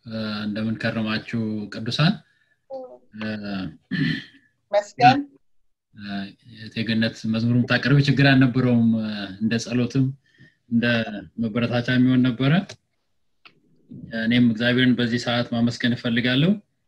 እንደምን ከረማችሁ ቅዱሳን መስገን የቴግነት መዝሙር የምታቀርብ ችግር አልነበረውም እንደ ጸሎትም እንደ መበረታቻ የሚሆን ነበረ እኔም እግዚአብሔርን በዚህ ሰዓት ማመስገን እፈልጋለሁ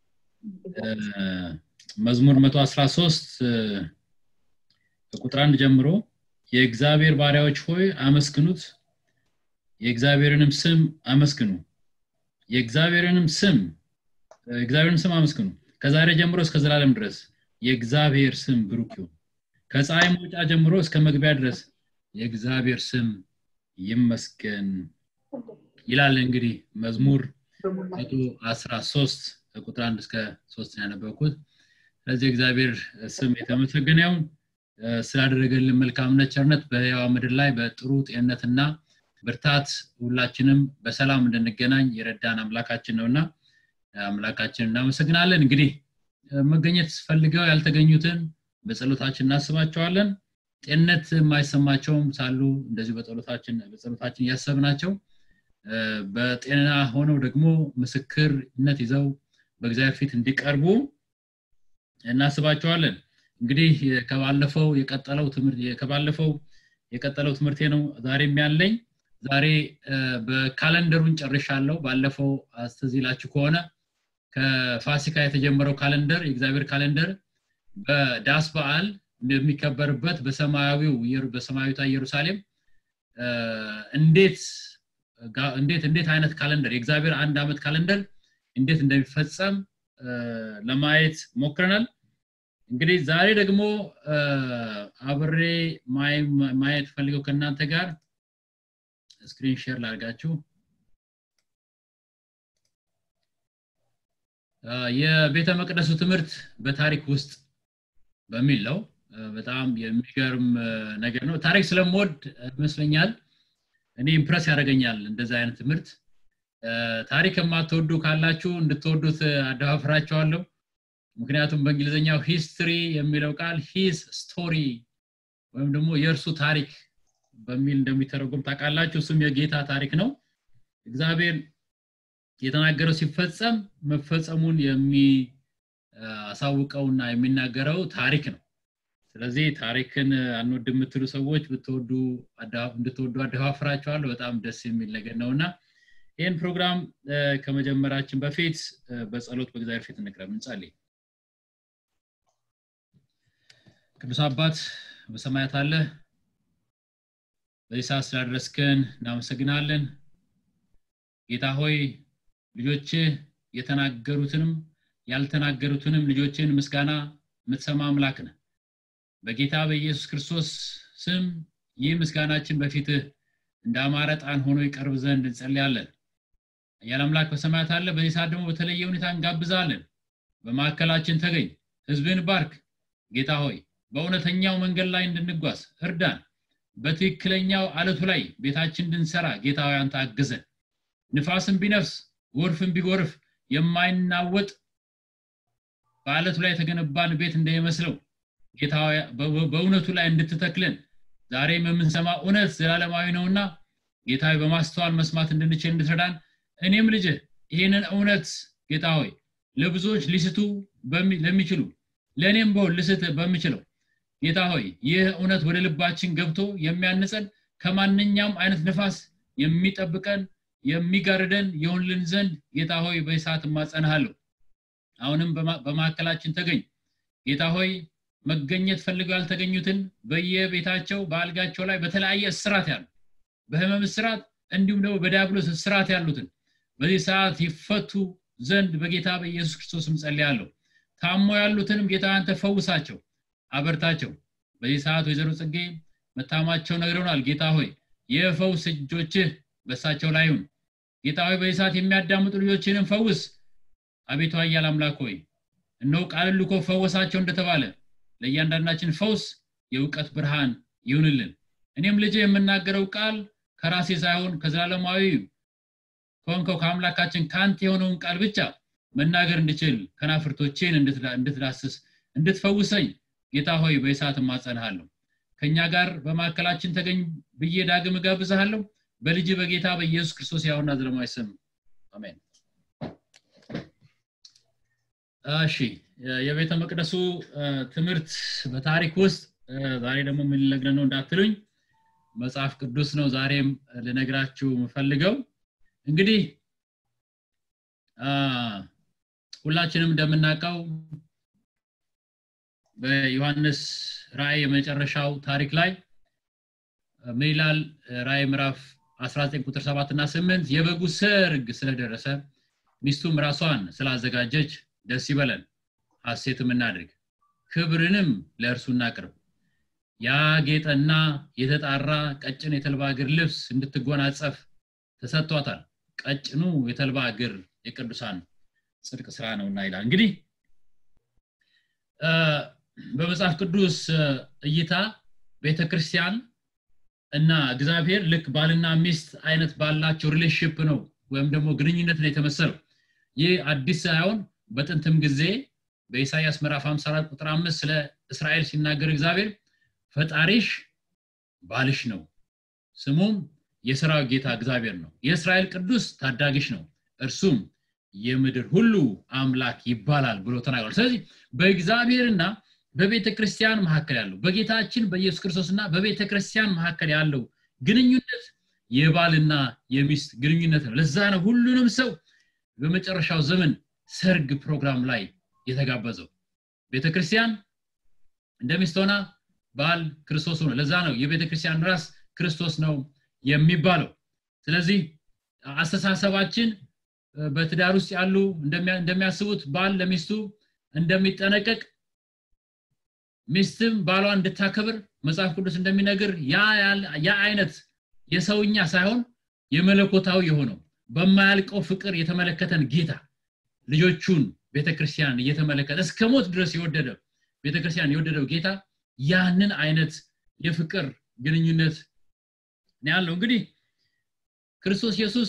መዝሙር 113 ከቁጥር አንድ ጀምሮ የእግዚአብሔር ባሪያዎች ሆይ አመስግኑት የእግዚአብሔርንም ስም አመስግኑ የእግዚአብሔርንም ስም እግዚአብሔርን ስም አመስግኑ ከዛሬ ጀምሮ እስከ ዘላለም ድረስ የእግዚአብሔር ስም ብሩክ ይሁን ከፀሐይ መውጫ ጀምሮ እስከ መግቢያ ድረስ የእግዚአብሔር ስም ይመስገን ይላል እንግዲህ መዝሙር መቶ አስራ ሶስት ከቁጥር አንድ እስከ ሶስት ያነበብኩት ስለዚህ እግዚአብሔር ስም የተመሰገነ ይሁን ስላደረገልን መልካምነት ቸርነት በህያዋ ምድር ላይ በጥሩ ጤንነትና ብርታት ሁላችንም በሰላም እንድንገናኝ የረዳን አምላካችን ነውና አምላካችን እናመሰግናለን እንግዲህ መገኘት ፈልገው ያልተገኙትን በጸሎታችን እናስባቸዋለን ጤንነት የማይሰማቸውም ሳሉ እንደዚሁ በጸሎታችን በጸሎታችን እያሰብናቸው በጤና ሆነው ደግሞ ምስክርነት ይዘው በእግዚአብሔር ፊት እንዲቀርቡ እናስባቸዋለን እንግዲህ ከባለፈው የቀጠለው ትምህርት ከባለፈው የቀጠለው ትምህርቴ ነው ዛሬም ያለኝ ዛሬ በካለንደሩን ጨርሻለሁ ባለፈው አስተዚላችሁ ከሆነ ከፋሲካ የተጀመረው ካለንደር የእግዚአብሔር ካለንደር በዳስ በዓል የሚከበርበት በሰማያዊው በሰማያዊቷ ኢየሩሳሌም እንዴት እንዴት እንዴት አይነት ካለንደር የእግዚአብሔር አንድ አመት ካለንደር እንዴት እንደሚፈጸም ለማየት ሞክረናል እንግዲህ ዛሬ ደግሞ አብሬ ማየት ፈልገው ከእናንተ ጋር ስክሪን ሼር ላርጋችሁ የቤተ መቅደሱ ትምህርት በታሪክ ውስጥ በሚል ነው በጣም የሚገርም ነገር ነው ታሪክ ስለምወድ ይመስለኛል እኔ ኢምፕረስ ያደርገኛል እንደዚህ አይነት ትምህርት ታሪክ የማትወዱ ካላችሁ እንድትወዱት አደፋፍራቸዋለሁ ምክንያቱም በእንግሊዝኛው ሂስትሪ የሚለው ቃል ሂስ ስቶሪ ወይም ደግሞ የእርሱ ታሪክ በሚል እንደሚተረጉም ታውቃላችሁ እሱም የጌታ ታሪክ ነው እግዚአብሔር የተናገረው ሲፈጸም መፈጸሙን የሚያሳውቀውና የሚናገረው ታሪክ ነው ስለዚህ ታሪክን አንወድ የምትሉ ሰዎች ብትወዱ እንድትወዱ አደፋፍራቸዋለሁ በጣም ደስ የሚል ነገር ነውና ይህን ፕሮግራም ከመጀመራችን በፊት በጸሎት በእግዚአብሔር ፊት እንቅረብ እንጸልይ ቅዱስ አባት በሰማያት አለ በዚህ ሰዓት ስላደረስክን እናመሰግናለን ጌታ ሆይ ልጆች የተናገሩትንም ያልተናገሩትንም ልጆችን ምስጋና የምትሰማ አምላክ ነ በጌታ በኢየሱስ ክርስቶስ ስም ይህ ምስጋናችን በፊትህ እንደ አማረ ጣን ሆኖ ይቀርብ ዘንድ እንጸልያለን እያል አምላክ በሰማያት አለ በዚህ ሰዓት ደግሞ በተለየ ሁኔታ እንጋብዛለን በማዕከላችን ተገኝ ህዝብን ባርክ ጌታ ሆይ በእውነተኛው መንገድ ላይ እንድንጓዝ እርዳን በትክክለኛው አለቱ ላይ ቤታችን እንድንሰራ ጌታ ሆይ አንተ አግዘን ንፋስን ቢነፍስ ጎርፍን ቢጎርፍ የማይናወጥ በአለቱ ላይ የተገነባን ቤት እንደሚመስለው ጌታ በእውነቱ ላይ እንድትተክልን ዛሬም የምንሰማ እውነት ዘላለማዊ ነውና ጌታ በማስተዋል መስማት እንድንችል እንድትረዳን እኔም ልጅ ይህንን እውነት ጌታ ሆይ ለብዙዎች ሊስቱ ለሚችሉ ለእኔም በሆን ልስት በሚችለው ጌታ ሆይ ይህ እውነት ወደ ልባችን ገብቶ የሚያንጸን ከማንኛውም አይነት ንፋስ የሚጠብቀን የሚጋርደን የሆንልን ዘንድ ጌታ ሆይ በሰዓት እማጸንሃለሁ አሁንም በማዕከላችን ተገኝ ጌታ ሆይ መገኘት ፈልገው ያልተገኙትን በየቤታቸው በአልጋቸው ላይ በተለያየ እስራት ያሉ በህመም እስራት እንዲሁም ደግሞ በዲያብሎስ እስራት ያሉትን በዚህ ሰዓት ይፈቱ ዘንድ በጌታ በኢየሱስ ክርስቶስም ጸልያለሁ ታሞ ያሉትንም ጌታ አንተ ፈውሳቸው አበርታቸው በዚህ ሰዓት ወይዘሮ ጽጌ መታማቸው ነግረውናል ጌታ ሆይ የፈውስ እጆችህ በሳቸው ላይ ሁን ጌታ ሆይ በዚህ ሰዓት የሚያዳምጡ ልጆችንም ፈውስ አቤቱ አያል አምላክ ሆይ እነሆ ቃል ልኮ ፈወሳቸው እንደተባለ ለእያንዳንዳችን ፈውስ የእውቀት ብርሃን ይሁንልን እኔም ልጅ የምናገረው ቃል ከራሴ ሳይሆን ከዘላለማዊ ከሆንከው ከአምላካችን ከአንተ የሆነውን ቃል ብቻ መናገር እንድችል ከናፍርቶቼን እንድትዳስስ እንድትፈውሰኝ ጌታ ሆይ በእሳት እማጸንሃለሁ ከእኛ ጋር በማዕከላችን ተገኝ ብዬ ዳግም እጋብዝሃለሁ በልጅ በጌታ በኢየሱስ ክርስቶስ ያውና ዘለማዊ ስም አሜን እሺ የቤተ መቅደሱ ትምህርት በታሪክ ውስጥ ዛሬ ደግሞ ምን ልነግረን ነው እንዳትሉኝ መጽሐፍ ቅዱስ ነው ዛሬም ልነግራችሁ የምፈልገው እንግዲህ ሁላችንም እንደምናውቀው በዮሐንስ ራእይ የመጨረሻው ታሪክ ላይ ምን ይላል ራእይ ምዕራፍ 19 ቁጥር 7 እና 8 የበጉ ሰርግ ስለደረሰ ሚስቱም ራሷን ስላዘጋጀች ደስ ይበለን ሐሴትም እናድርግ ክብርንም ለእርሱ እናቅርብ ያጌጠና የተጣራ ቀጭን የተልባ እግር ልብስ እንድትጎናጸፍ ተሰጥቷታል ቀጭኑ የተልባ እግር የቅዱሳን ጽድቅ ስራ ነውና ይላል እንግዲህ በመጽሐፍ ቅዱስ እይታ ቤተክርስቲያን እና እግዚአብሔር ልክ ባልና ሚስት አይነት ባላቸው ሪሌሽፕ ነው ወይም ደግሞ ግንኙነት ነው የተመሰለው ይህ አዲስ ሳይሆን በጥንትም ጊዜ በኢሳይያስ ምዕራፍ 54 ቁጥር 5 ስለ እስራኤል ሲናገር እግዚአብሔር ፈጣሪሽ ባልሽ ነው ስሙም የሰራዊት ጌታ እግዚአብሔር ነው የእስራኤል ቅዱስ ታዳጊሽ ነው እርሱም የምድር ሁሉ አምላክ ይባላል ብሎ ተናግሯል ስለዚህ በእግዚአብሔርና በቤተ ክርስቲያን መካከል ያለው በጌታችን በኢየሱስ ክርስቶስና በቤተ ክርስቲያን መካከል ያለው ግንኙነት የባልና የሚስት ግንኙነት ነው ለዛ ነው ሁሉንም ሰው በመጨረሻው ዘመን ሰርግ ፕሮግራም ላይ የተጋበዘው ቤተ ክርስቲያን እንደ ሚስት ሆና ባል ክርስቶስ ሆነ ለዛ ነው የቤተ ክርስቲያን ራስ ክርስቶስ ነው የሚባለው ስለዚህ አስተሳሰባችን በትዳር ውስጥ ያሉ እንደሚያስቡት ባል ለሚስቱ እንደሚጠነቀቅ ሚስትም ባሏ እንድታከብር መጽሐፍ ቅዱስ እንደሚነግር ያ አይነት የሰውኛ ሳይሆን የመለኮታዊ የሆነው በማያልቀው ፍቅር የተመለከተን ጌታ ልጆቹን ቤተክርስቲያን እየተመለከተ እስከ ሞት ድረስ የወደደ ቤተክርስቲያን የወደደው ጌታ ያንን አይነት የፍቅር ግንኙነት ያለው እንግዲህ ክርስቶስ ኢየሱስ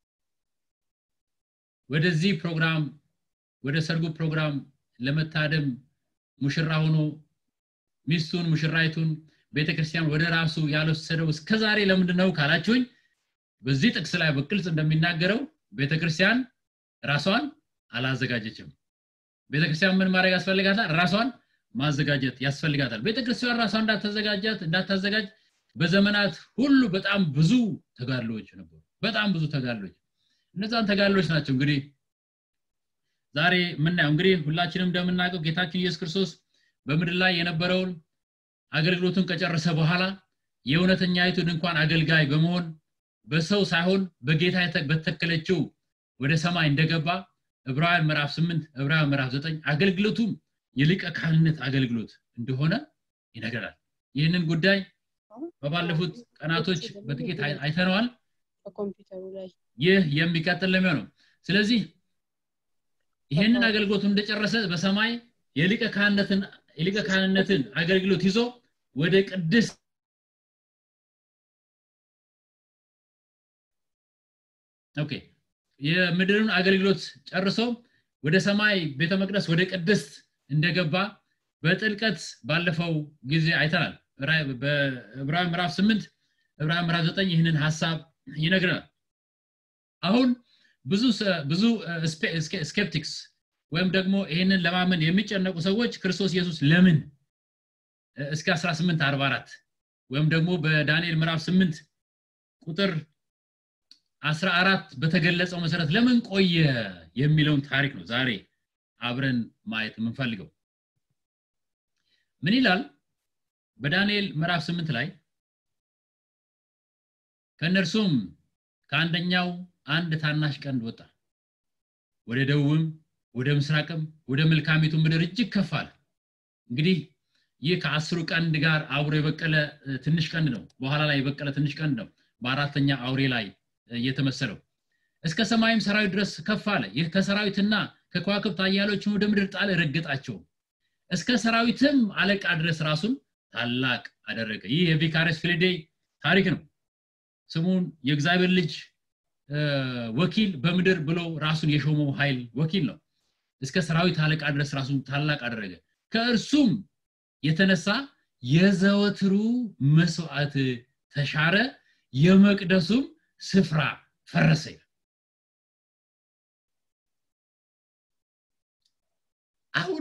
ወደዚህ ፕሮግራም ወደ ሰርጉ ፕሮግራም ለመታደም ሙሽራ ሆኖ ሚስቱን ሙሽራይቱን ቤተክርስቲያን ወደ ራሱ ያልወሰደው እስከዛሬ ለምንድን ነው ካላችሁኝ በዚህ ጥቅስ ላይ በግልጽ እንደሚናገረው ቤተክርስቲያን ራሷን አላዘጋጀችም ቤተክርስቲያን ምን ማድረግ ያስፈልጋታል ራሷን ማዘጋጀት ያስፈልጋታል ቤተክርስቲያን ራሷን እንዳታዘጋጃት እንዳታዘጋጅ በዘመናት ሁሉ በጣም ብዙ ተጋድሎዎች ነበሩ በጣም ብዙ ተጋድሎች እነዛን ተጋድሎች ናቸው እንግዲህ ዛሬ የምናየው እንግዲህ ሁላችንም እንደምናውቀው ጌታችን ኢየሱስ ክርስቶስ በምድር ላይ የነበረውን አገልግሎቱን ከጨረሰ በኋላ የእውነተኛይቱ ድንኳን አገልጋይ በመሆን በሰው ሳይሆን በጌታ በተከለችው ወደ ሰማይ እንደገባ ዕብራውያን ምዕራፍ 8 ዕብራውያን ምዕራፍ 9 አገልግሎቱም የሊቀ ካህንነት አገልግሎት እንደሆነ ይነገራል ይህንን ጉዳይ በባለፉት ቀናቶች በጥቂት አይተነዋል ይህ የሚቀጥል ለሚሆነው ስለዚህ ይህንን አገልግሎቱን እንደጨረሰ በሰማይ የሊቀ ካህንነትን የሊቀ ካህንነትን አገልግሎት ይዞ ወደ ቅድስ ኦኬ የምድርን አገልግሎት ጨርሶ ወደ ሰማይ ቤተ መቅደስ ወደ ቅድስት እንደገባ በጥልቀት ባለፈው ጊዜ አይተናል በዕብራውያን ምዕራፍ 8 ዕብራውያን ምዕራፍ 9 ይህንን ሀሳብ ይነግረናል አሁን ብዙ ብዙ ስኬፕቲክስ ወይም ደግሞ ይህንን ለማመን የሚጨነቁ ሰዎች ክርስቶስ ኢየሱስ ለምን እስከ 1844 ወይም ደግሞ በዳንኤል ምዕራፍ 8 ቁጥር 14 በተገለጸው መሰረት ለምን ቆየ የሚለውን ታሪክ ነው ዛሬ አብረን ማየት የምንፈልገው ምን ይላል በዳንኤል ምዕራፍ 8 ላይ ከእነርሱም ከአንደኛው አንድ ታናሽ ቀንድ ወጣ ወደ ደቡብም ወደ ምስራቅም ወደ መልካሚቱ ምድር እጅግ ከፍ አለ እንግዲህ ይህ ከአስሩ ቀንድ ጋር አብሮ የበቀለ ትንሽ ቀንድ ነው በኋላ ላይ የበቀለ ትንሽ ቀንድ ነው በአራተኛ አውሬ ላይ እየተመሰለው እስከ ሰማይም ሰራዊት ድረስ ከፍ አለ ይህ ከሰራዊትና ከከዋክብት አያሎችን ወደ ምድር ጣለ ረገጣቸው እስከ ሰራዊትም አለቃ ድረስ ራሱን ታላቅ አደረገ ይህ የቪካረስ ፊልዴ ታሪክ ነው ስሙን የእግዚአብሔር ልጅ ወኪል በምድር ብሎ ራሱን የሾመው ኃይል ወኪል ነው እስከ ሰራዊት አለቃ ድረስ ራሱን ታላቅ አደረገ ከእርሱም የተነሳ የዘወትሩ መስዋዕት ተሻረ የመቅደሱም ስፍራ ፈረሰ አሁን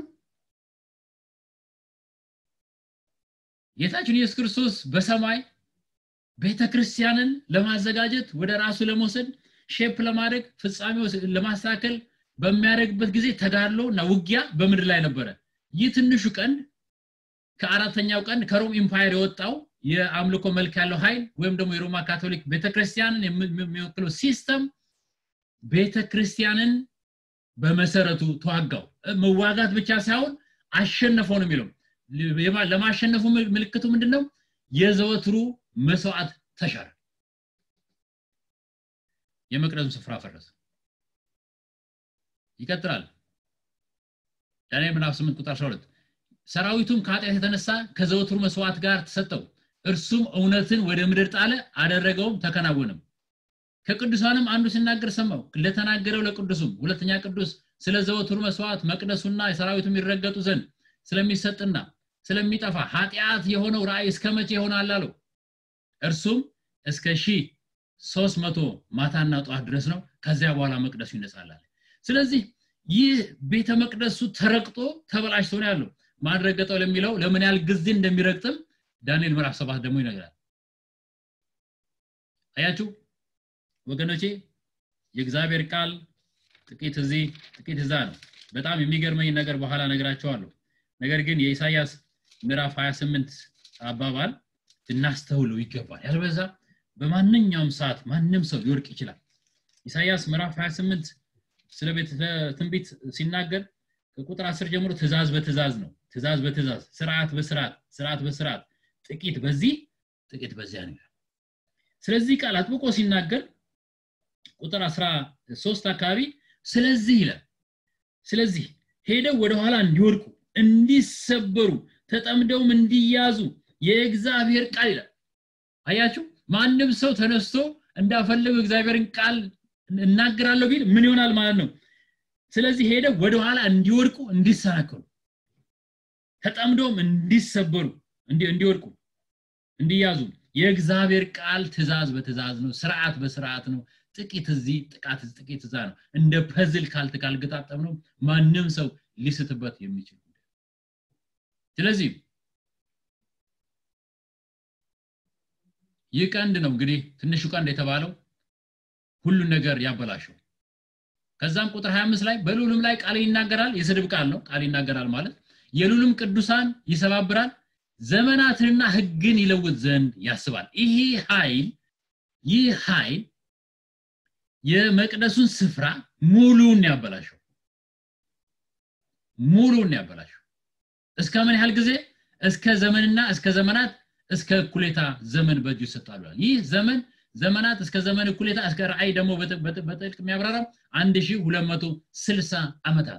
ጌታችን ኢየሱስ ክርስቶስ በሰማይ ቤተ ክርስቲያንን ለማዘጋጀት ወደ ራሱ ለመውሰድ ሼፕ ለማድረግ ፍጻሜው ለማስተካከል በሚያደርግበት ጊዜ ተጋድሎ እና ውጊያ በምድር ላይ ነበረ ይህ ትንሹ ቀንድ ከአራተኛው ቀንድ ከሮም ኢምፓየር የወጣው የአምልኮ መልክ ያለው ኃይል ወይም ደግሞ የሮማ ካቶሊክ ቤተክርስቲያንን የሚወክለው ሲስተም ቤተክርስቲያንን በመሰረቱ ተዋጋው መዋጋት ብቻ ሳይሆን አሸነፈው ነው የሚለው ለማሸነፉ ምልክቱ ምንድነው የዘወትሩ መስዋዕት ተሻረ የመቅደሱን ስፍራ ፈረሰ ይቀጥላል ዳንኤል ምዕራፍ 8 ቁጥር 12 ሰራዊቱም ከኃጢአት የተነሳ ከዘወትሩ መስዋዕት ጋር ተሰጠው እርሱም እውነትን ወደ ምድር ጣለ አደረገውም ተከናወነም ከቅዱሳንም አንዱ ሲናገር ሰማው ለተናገረው ለቅዱሱም ሁለተኛ ቅዱስ ስለ ዘወትሩ መስዋዕት መቅደሱና የሰራዊቱ የሚረገጡ ዘንድ ስለሚሰጥና ስለሚጠፋ ኃጢአት የሆነው ራእይ እስከ መቼ ይሆናል አለው እርሱም እስከ ሺህ ሶስት መቶ ማታና ጠዋት ድረስ ነው ከዚያ በኋላ መቅደሱ ይነሳላል ስለዚህ ይህ ቤተ መቅደሱ ተረግጦ ተበላሽቶ ነው ያለው ማድረገጠው ለሚለው ለምን ያህል ጊዜ እንደሚረግጥም ዳንኤል ምዕራፍ ሰባት ደግሞ ይነግራል አያችሁ ወገኖቼ የእግዚአብሔር ቃል ጥቂት እዚህ ጥቂት እዛ ነው በጣም የሚገርመኝ ነገር በኋላ ነግራቸዋለሁ ነገር ግን የኢሳያስ ምዕራፍ 28 አባባል ልናስተውለው ይገባል ያልበዛ በማንኛውም ሰዓት ማንም ሰው ሊወርቅ ይችላል ኢሳያስ ምዕራፍ 28 ስለ ቤት ትንቢት ሲናገር ከቁጥር 10 ጀምሮ ትእዛዝ በትእዛዝ ነው ትእዛዝ በትእዛዝ ስርዓት በስርዓት ስርዓት በስርዓት ጥቂት በዚህ ጥቂት በዚያ ነው ስለዚህ ቃል አጥብቆ ሲናገር ቁጥር 13 አካባቢ ስለዚህ ይላል ስለዚህ ሄደው ወደኋላ እንዲወድቁ እንዲሰበሩ ተጠምደውም እንዲያዙ የእግዚአብሔር ቃል ይላል አያችሁ ማንም ሰው ተነስቶ እንዳፈለገው እግዚአብሔርን ቃል እናገራለሁ ቢል ምን ይሆናል ማለት ነው ስለዚህ ሄደው ወደኋላ እንዲወድቁ እንዲሰናከሉ ተጠምደውም እንዲሰበሩ እንዲወድቁ እንዲያዙ የእግዚአብሔር ቃል ትእዛዝ በትእዛዝ ነው ስርዓት በስርዓት ነው ጥቂት እዚህ ጥቃት ጥቂት እዛ ነው እንደ ፐዝል ካልት ካልገጣጠም ነው ማንም ሰው ሊስትበት የሚችል ስለዚህ ይህ ቀንድ ነው እንግዲህ ትንሹ ቀንድ የተባለው ሁሉን ነገር ያበላሸው ከዛም ቁጥር 25 ላይ በሉልም ላይ ቃል ይናገራል የስድብ ቃል ነው ቃል ይናገራል ማለት የሉልም ቅዱሳን ይሰባብራል ዘመናትንና ህግን ይለውጥ ዘንድ ያስባል ይህ ኃይል ይህ ኃይል የመቅደሱን ስፍራ ሙሉን ያበላሸው ሙሉን ያበላሸው እስከ ምን ያህል ጊዜ እስከ ዘመንና እስከ ዘመናት እስከ እኩሌታ ዘመን በእጁ ይሰጣሉ ይህ ዘመን ዘመናት እስከ ዘመን እኩሌታ እስከ ራእይ ደግሞ በጥልቅ የሚያብራራው 1260 ዓመታት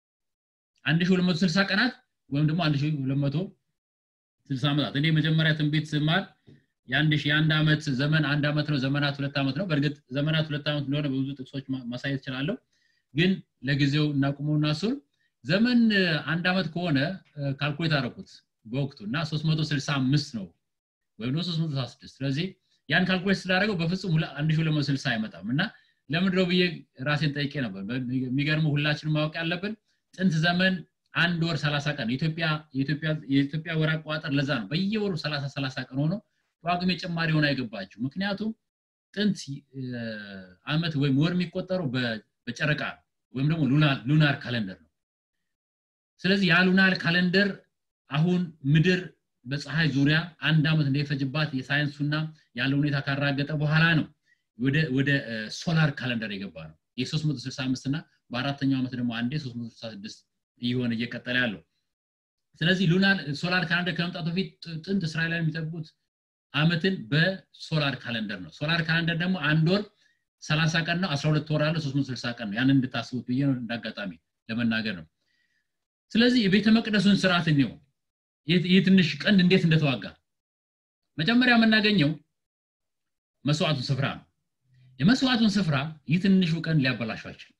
1260 ቀናት ወይም ደግሞ 1260 ዓመታት እኔ መጀመሪያ ትንቢት ስማር የአንድ ሺህ የአንድ ዓመት ዘመን አንድ ዓመት ነው ዘመናት ሁለት ዓመት ነው በእርግጥ ዘመናት ሁለት ዓመት እንደሆነ በብዙ ጥቅሶች ማሳየት እችላለሁ ግን ለጊዜው እናቁመውና እሱን ዘመን አንድ ዓመት ከሆነ ካልኩሌት አደረኩት በወቅቱ እና 365 ነው ወይም 366 ስለዚህ ያን ካልኩሌት ስላደረገው በፍጹም 1260 አይመጣም እና ለምድረው ብዬ ራሴን ጠይቄ ነበር የሚገርሙ ሁላችንም ማወቅ ያለብን ጥንት ዘመን አንድ ወር 30 ቀን የኢትዮጵያ ወር አቆጣጠር ለዛ ነው በየወሩ 30 30 ቀን ሆኖ ጳጉሜ ጭማሪ ሆነ አይገባችሁ ምክንያቱም ጥንት አመት ወይም ወር የሚቆጠረው በጨረቃ ወይም ደግሞ ሉናር ካለንደር ነው ስለዚህ ያ ሉናር ካለንደር አሁን ምድር በፀሐይ ዙሪያ አንድ ዓመት እንደሚፈጅባት የሳይንሱና ያለው ሁኔታ ካራገጠ በኋላ ነው ወደ ሶላር ካለንደር የገባ ነው የ365 እና በአራተኛው ዓመት ደግሞ አንዴ 366 እየሆነ እየቀጠለ ያለው ስለዚህ ሉናር ሶላር ካለንደር ከመምጣቱ በፊት ጥንት እስራኤላውያን የሚጠብቁት አመትን በሶላር ካለንደር ነው ሶላር ካለንደር ደግሞ አንድ ወር 30 ቀን ነው 12 ወር አለ 360 ቀን ነው ያንን እንድታስቡት ብዬ ነው እንዳጋጣሚ ለመናገር ነው ስለዚህ የቤተ መቅደሱን ስርዓት እንየው ይህ ትንሽ ቀንድ እንዴት እንደተዋጋ መጀመሪያ የምናገኘው መስዋዕቱን ስፍራ ነው የመስዋዕቱን ስፍራ ይህ ትንሹ ቀንድ ሊያበላሸው አይችልም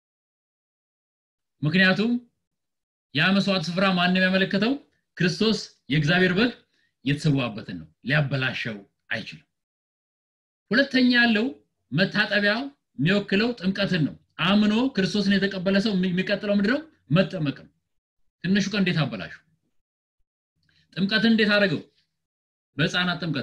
ምክንያቱም ያ መስዋዕት ስፍራ ማንም ያመለከተው ክርስቶስ የእግዚአብሔር በግ የተሰዋበትን ነው ሊያበላሸው አይችልም ሁለተኛ ያለው መታጠቢያው የሚወክለው ጥምቀትን ነው አምኖ ክርስቶስን የተቀበለ ሰው የሚቀጥለው ምንድነው መጠመቅ ነው ትንሹ ቀን እንዴት አበላሹ ጥምቀትን እንዴት አደረገው በህፃናት ጥምቀት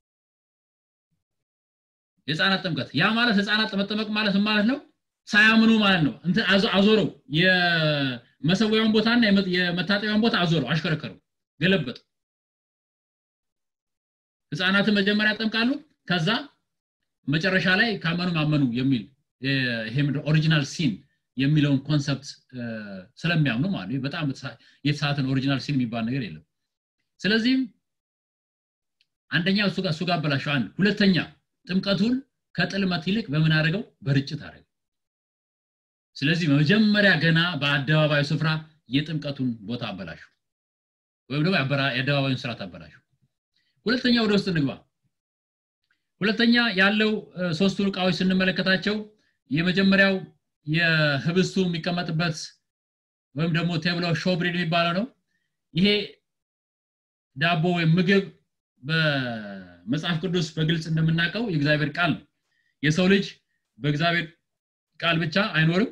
የህፃናት ጥምቀት ያ ማለት ህፃናት መጠመቅ ማለት ማለት ነው ሳያምኑ ማለት ነው እንትን አዞረው የመሰዊያውን ቦታና የመታጠቢያውን ቦታ አዞረው አሽከረከረው ገለበጥ ህፃናትን መጀመሪያ ያጠምቃሉ ከዛ መጨረሻ ላይ ካመኑ ማመኑ የሚል ይሄ ኦሪጂናል ሲን የሚለውን ኮንሰፕት ስለሚያምኑ ማለት በጣም የተሳትን ኦሪጂናል ሲን የሚባል ነገር የለም ስለዚህም አንደኛ እሱ ጋር እሱ ጋር አበላሸው አንድ ሁለተኛ ጥምቀቱን ከጥልመት ይልቅ በምን አድርገው በርጭት አድርገው ስለዚህ መጀመሪያ ገና በአደባባዩ ስፍራ የጥምቀቱን ቦታ አበላሹ ወይም ደግሞ የአደባባዩን ስርዓት አበላሹ ሁለተኛ ወደ ውስጥ እንግባ ሁለተኛ ያለው ሶስቱን እቃዎች ስንመለከታቸው የመጀመሪያው የህብስቱ የሚቀመጥበት ወይም ደግሞ ቴብሎ ሾብሪድ የሚባለው ነው ይሄ ዳቦ ወይም ምግብ በመጽሐፍ ቅዱስ በግልጽ እንደምናውቀው የእግዚአብሔር ቃል ነው የሰው ልጅ በእግዚአብሔር ቃል ብቻ አይኖርም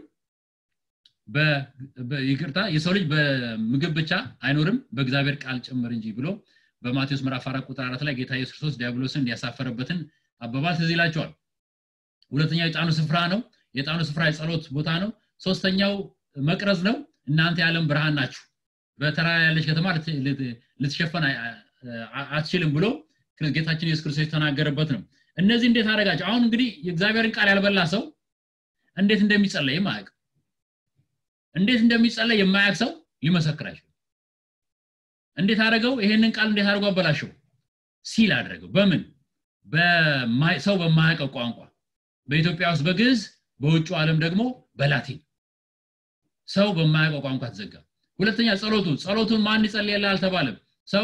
ይቅርታ የሰው ልጅ በምግብ ብቻ አይኖርም በእግዚአብሔር ቃል ጭምር እንጂ ብሎ በማቴዎስ ምዕራፍ 4 ቁጥር 4 ላይ ጌታ ኢየሱስ ክርስቶስ ዲያብሎስን ያሳፈረበትን አባባል ትዝ ይላቸዋል ሁለተኛው የጣኑ ስፍራ ነው የጣኑ ስፍራ የጸሎት ቦታ ነው ሶስተኛው መቅረዝ ነው እናንተ የዓለም ብርሃን ናችሁ በተራራ ያለች ከተማ ልትሸፈን አትችልም ብሎ ጌታችን ኢየሱስ ክርስቶስ የተናገረበት ነው እነዚህ እንዴት አደረጋቸው አሁን እንግዲህ የእግዚአብሔርን ቃል ያልበላ ሰው እንዴት እንደሚጸለይ ማያቅ እንዴት እንደሚጸለይ የማያቅ ሰው ሊመሰክር አይችልም እንዴት አደረገው ይሄንን ቃል እንዴት አድርጎ አበላሸው ሲል አደረገው በምን ሰው በማያውቀው ቋንቋ በኢትዮጵያ ውስጥ በግዕዝ በውጭ ዓለም ደግሞ በላቲን ሰው በማያውቀው ቋንቋ ተዘጋ ሁለተኛ ጸሎቱ ጸሎቱን ማን ይጸልያል አልተባለም ሰው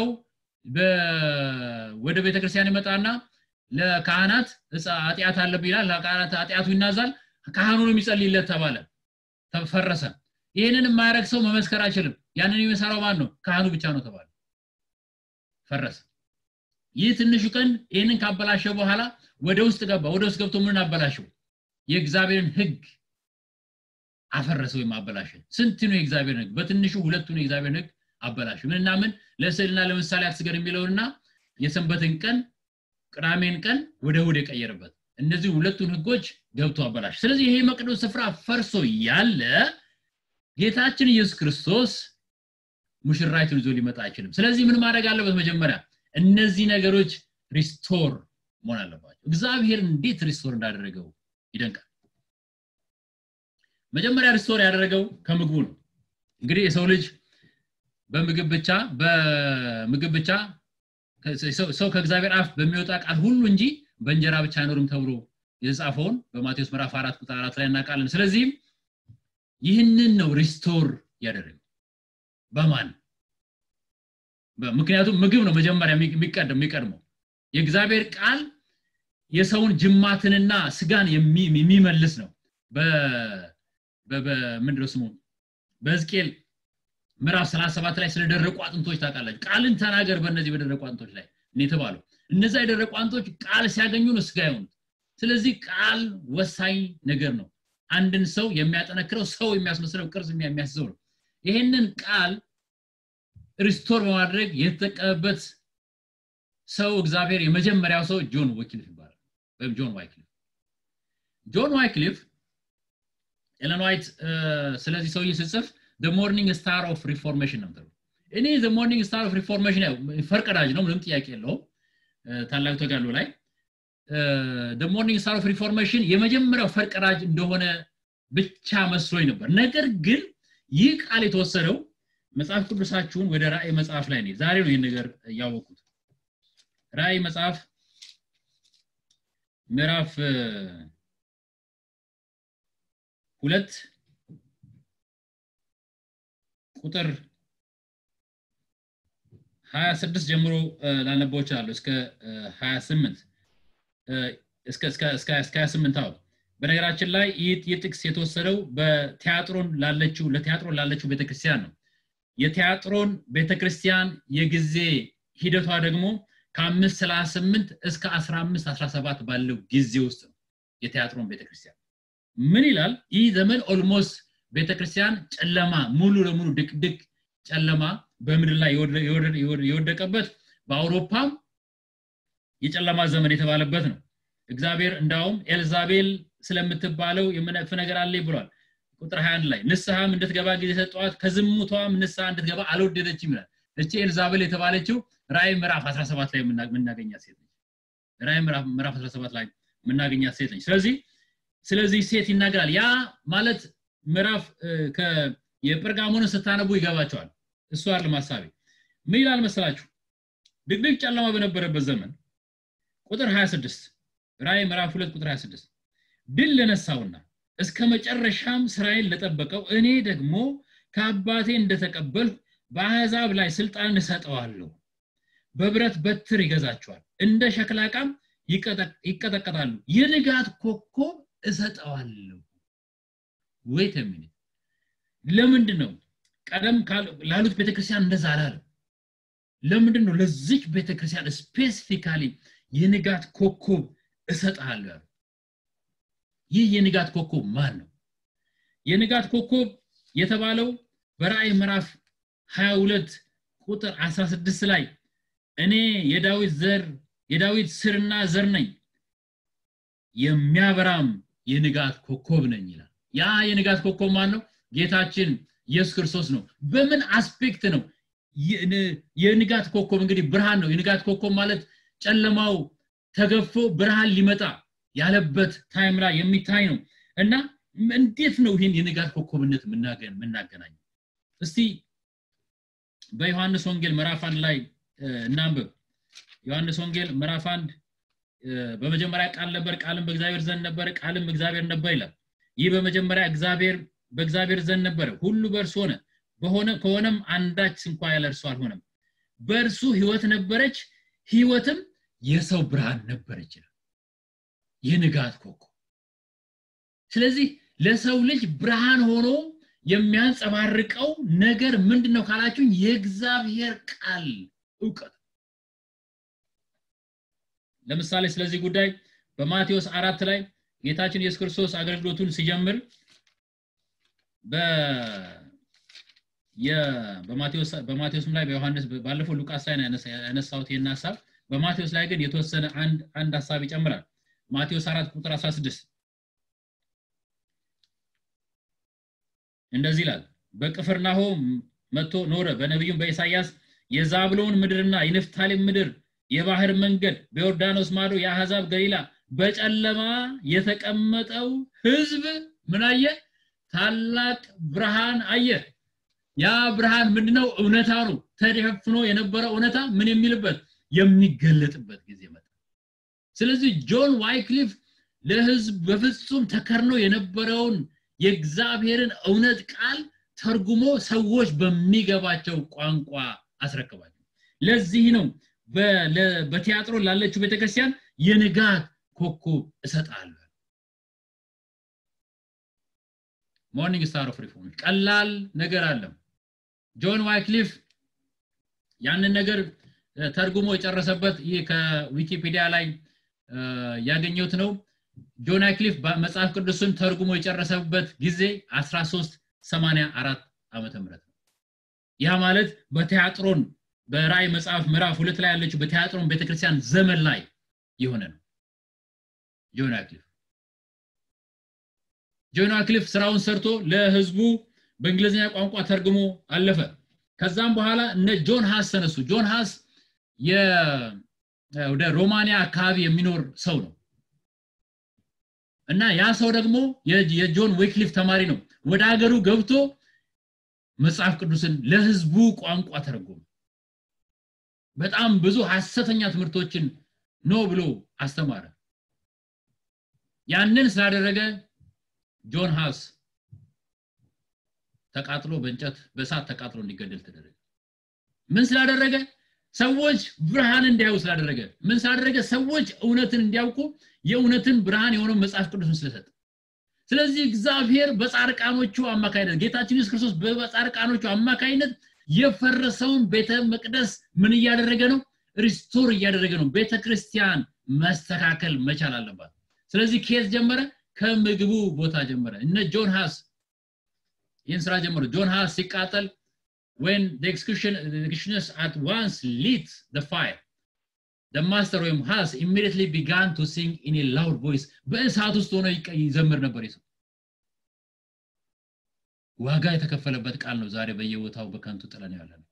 ወደ ቤተክርስቲያን ይመጣና ለካህናት ኃጢአት አለብህ ይላል ለካህናት ኃጢአቱ ይናዛል ካህኑ ነው የሚጸልይለት ተባለ ተፈረሰ ይህንን የማያደረግ ሰው መመስከር አይችልም ያንን የሚሰራው ማን ነው ካህኑ ብቻ ነው ተባለ ፈረሰ ይህ ትንሹ ቀን ይህንን ካበላሸ በኋላ ወደ ውስጥ ገባ ወደ ውስጥ ገብቶ ምን አበላሸው የእግዚአብሔርን ህግ አፈረሰ ወይም አበላሸ ስንት ነው የእግዚአብሔር ህግ በትንሹ ሁለቱን የእግዚአብሔር ህግ አበላሸ ምንና ምን ለስዕልና ለምሳሌ አትስገድ የሚለውንና የሰንበትን ቀን ቅዳሜን ቀን ወደ እሁድ የቀየረበት እነዚህ ሁለቱን ህጎች ገብቶ አበላሽ ስለዚህ ይሄ መቅደስ ስፍራ ፈርሶ ያለ ጌታችን ኢየሱስ ክርስቶስ ሙሽራይቱን ይዞ ሊመጣ አይችልም ስለዚህ ምን ማድረግ አለበት መጀመሪያ እነዚህ ነገሮች ሪስቶር መሆን አለባቸው እግዚአብሔር እንዴት ሪስቶር እንዳደረገው ይደንቃል መጀመሪያ ሪስቶር ያደረገው ከምግቡ ነው እንግዲህ የሰው ልጅ በምግብ ብቻ በምግብ ብቻ ሰው ከእግዚአብሔር አፍ በሚወጣ ቃል ሁሉ እንጂ በእንጀራ ብቻ አይኖርም ተብሎ የተጻፈውን በማቴዎስ ምዕራፍ 4 ቁጥር 4 ላይ እናውቃለን ስለዚህም ይህንን ነው ሪስቶር ያደረገው በማን ምክንያቱም ምግብ ነው መጀመሪያ የሚቀድመው የእግዚአብሔር ቃል የሰውን ጅማትንና ስጋን የሚመልስ ነው ምንድነው ስሙ በሕዝቅኤል ምዕራፍ 37 ላይ ስለደረቁ አጥንቶች ታውቃላችሁ ቃልን ተናገር በእነዚህ በደረቁ አጥንቶች ላይ የተባለው እነዛ የደረቁ አጥንቶች ቃል ሲያገኙ ነው ስጋ የሆኑት ስለዚህ ቃል ወሳኝ ነገር ነው አንድን ሰው የሚያጠነክረው ሰው የሚያስመስለው ቅርጽ የሚያስዘው ነው ይሄንን ቃል ሪስቶር በማድረግ የተጠቀመበት ሰው እግዚአብሔር የመጀመሪያው ሰው ጆን ዋይክሊፍ ይባላል ወይም ጆን ዋይክሊፍ ጆን ዋይክሊፍ ኤለን ዋይት ስለዚህ ሰውዬ ስጽፍ ሞርኒንግ ስታር ኦፍ ሪፎርሜሽን ነው እኔ ሞርኒንግ ስታር ኦፍ ሪፎርሜሽን ፈርቀዳጅ ነው ምንም ጥያቄ የለውም ታላቅ ተጋሎ ላይ ሞርኒንግ ስታር ኦፍ ሪፎርሜሽን የመጀመሪያው ፈርቀዳጅ እንደሆነ ብቻ መስሎኝ ነበር ነገር ግን ይህ ቃል የተወሰደው መጽሐፍ ቅዱሳችሁን ወደ ራእይ መጽሐፍ ላይ ነው ዛሬ ነው ይህን ነገር ያወቁት ራእይ መጽሐፍ ምዕራፍ ሁለት ቁጥር 26 ጀምሮ ላነበው እችላለሁ እስከ 28 እስከ እስከ እስከ 28 አዎ በነገራችን ላይ ይህ ጥቅስ የተወሰደው በቲያጥሮን ላለችው ለቲያጥሮን ላለችው ቤተክርስቲያን ነው የቲያጥሮን ቤተክርስቲያን የጊዜ ሂደቷ ደግሞ ከአምስት ሰላሳ ስምንት እስከ አስራ አምስት አስራ ሰባት ባለው ጊዜ ውስጥ ነው የቲያጥሮን ቤተክርስቲያን ምን ይላል ይህ ዘመን ኦልሞስት ቤተክርስቲያን ጨለማ ሙሉ ለሙሉ ድቅድቅ ጨለማ በምድር ላይ የወደቀበት በአውሮፓም የጨለማ ዘመን የተባለበት ነው እግዚአብሔር እንዳውም ኤልዛቤል ስለምትባለው የምነቅፍ ነገር አለ ብሏል ቁጥር 21 ላይ ንስሐም እንድትገባ ጊዜ ሰጠዋት ከዝሙቷም ንስሐ እንድትገባ አልወደደችም ይላል እቺ ኤልዛቤል የተባለችው ራይ ምዕራፍ 17 ላይ የምናገኛት ሴት ነች ራይ ምዕራፍ 17 ላይ የምናገኛት ሴት ነች ስለዚህ ስለዚህ ሴት ይናገራል ያ ማለት ምዕራፍ የጴርጋሞንን ስታነቡ ይገባቸዋል እሱ አይደለም ሀሳቤ ምን ይላል መሰላችሁ ድቅድቅ ጨለማ በነበረበት ዘመን ቁጥር 26 ራይ ምዕራፍ 2 ቁጥር 26 ድል ለነሳውና እስከ መጨረሻም ስራዬን ለጠበቀው እኔ ደግሞ ከአባቴ እንደተቀበልሁ በአሕዛብ ላይ ስልጣን እሰጠዋለሁ በብረት በትር ይገዛቸዋል እንደ ሸክላ ዕቃም ይቀጠቀጣሉ የንጋት ኮከብ እሰጠዋለሁ ወይት ሚኒት ለምንድን ነው ቀደም ላሉት ቤተክርስቲያን እንደዛ አላለም ለምንድን ነው ለዚች ቤተክርስቲያን ስፔሲፊካሊ የንጋት ኮከብ እሰጥሃለሁ ያሉ ይህ የንጋት ኮከብ ማን ነው የንጋት ኮከብ የተባለው በራእይ ምዕራፍ 22 ቁጥር 16 ላይ እኔ የዳዊት ዘር የዳዊት ስርና ዘር ነኝ የሚያበራም የንጋት ኮከብ ነኝ ይላል ያ የንጋት ኮከብ ማን ነው ጌታችን ኢየሱስ ክርስቶስ ነው በምን አስፔክት ነው የንጋት ኮከብ እንግዲህ ብርሃን ነው የንጋት ኮከብ ማለት ጨለማው ተገፎ ብርሃን ሊመጣ ያለበት ታይም ላይ የሚታይ ነው እና እንዴት ነው ይህን የንጋት ኮከብነት የምናገናኘው እስቲ በዮሐንስ ወንጌል ምዕራፍ አንድ ላይ እናንብብ ዮሐንስ ወንጌል ምዕራፍ አንድ በመጀመሪያ ቃል ነበር ቃልም በእግዚአብሔር ዘንድ ነበር ቃልም እግዚአብሔር ነበር ይላል ይህ በመጀመሪያ እግዚአብሔር በእግዚአብሔር ዘንድ ነበረ ሁሉ በእርሱ ሆነ በሆነ ከሆነም አንዳች እንኳ ያለ እርሱ አልሆነም በእርሱ ህይወት ነበረች ህይወትም የሰው ብርሃን ነበረች ይላል የንጋት ኮከብ ስለዚህ ለሰው ልጅ ብርሃን ሆኖ የሚያንጸባርቀው ነገር ምንድን ነው ካላችሁኝ የእግዚአብሔር ቃል እውቀት ለምሳሌ ስለዚህ ጉዳይ በማቴዎስ አራት ላይ ጌታችን ኢየሱስ ክርስቶስ አገልግሎቱን ሲጀምር በማቴዎስም ላይ በዮሐንስ ባለፈው ሉቃስ ላይ ያነሳሁት ይህን ሀሳብ በማቴዎስ ላይ ግን የተወሰነ አንድ ሀሳብ ይጨምራል ማቴዎስ 4 ቁጥር 16 እንደዚህ ይላል በቅፍርናሆም መጥቶ ኖረ በነቢዩም በኢሳያስ የዛብሎን ምድርና የንፍታሌም ምድር የባህር መንገድ በዮርዳኖስ ማዶ የአሕዛብ ገሊላ በጨለማ የተቀመጠው ህዝብ ምን አየ ታላቅ ብርሃን አየ ያ ብርሃን ምንድነው እውነታ ነው ተደፍኖ የነበረ እውነታ ምን የሚልበት የሚገለጥበት ጊዜ መጣ ስለዚህ ጆን ዋይክሊፍ ለህዝብ በፍጹም ተከርኖ የነበረውን የእግዚአብሔርን እውነት ቃል ተርጉሞ ሰዎች በሚገባቸው ቋንቋ አስረክባቸው ለዚህ ነው በቲያጥሮ ላለችው ቤተክርስቲያን የንጋት ኮከብ እሰጣለሁ ሞርኒንግ ስታር ኦፍ ሪፎርም ቀላል ነገር አለም ጆን ዋይክሊፍ ያንን ነገር ተርጉሞ የጨረሰበት ይህ ከዊኪፒዲያ ላይ ያገኘሁት ነው ጆን ዋይክሊፍ መጽሐፍ ቅዱስን ተርጉሞ የጨረሰበት ጊዜ 1384 ዓመተ ምህረት ነው ያ ማለት በቲያጥሮን በራእይ መጽሐፍ ምዕራፍ ሁለት ላይ ያለችው በቲያጥሮን ቤተክርስቲያን ዘመን ላይ የሆነ ነው ጆን ዋይክሊፍ ጆን ዋይክሊፍ ስራውን ሰርቶ ለህዝቡ በእንግሊዝኛ ቋንቋ ተርግሞ አለፈ ከዛም በኋላ እነ ጆን ሃስ ተነሱ ጆን ሃስ ወደ ሮማኒያ አካባቢ የሚኖር ሰው ነው እና ያ ሰው ደግሞ የጆን ዌክሊፍ ተማሪ ነው ወደ ሀገሩ ገብቶ መጽሐፍ ቅዱስን ለህዝቡ ቋንቋ ተረጎመ በጣም ብዙ ሐሰተኛ ትምህርቶችን ኖ ብሎ አስተማረ ያንን ስላደረገ ጆን ሃስ ተቃጥሎ በእንጨት በእሳት ተቃጥሎ እንዲገደል ተደረገ ምን ስላደረገ ሰዎች ብርሃን እንዲያዩ ስላደረገ ምን ስላደረገ ሰዎች እውነትን እንዲያውቁ የእውነትን ብርሃን የሆነው መጽሐፍ ቅዱስን ስለሰጠ ስለዚህ እግዚአብሔር በጻርቃኖቹ አማካይነት ጌታችን ኢየሱስ ክርስቶስ በጻርቃኖቹ አማካይነት የፈረሰውን ቤተ መቅደስ ምን እያደረገ ነው ሪስቶር እያደረገ ነው ቤተ ክርስቲያን መስተካከል መቻል አለባት ስለዚህ ኬዝ ጀመረ ከምግቡ ቦታ ጀመረ እነ ጆን ሃስ ይህን ስራ ጀመሩ ጆን ሃስ ሲቃጠል when the execution the executioners at once lit the fire the master ወይም has immediately began to sing in a loud voice በእሳት ውስጥ ሆኖ ይዘምር ነበር ይሰው ዋጋ የተከፈለበት ቃል ነው ዛሬ በየቦታው በከንቱ ጥለን ያለ ነው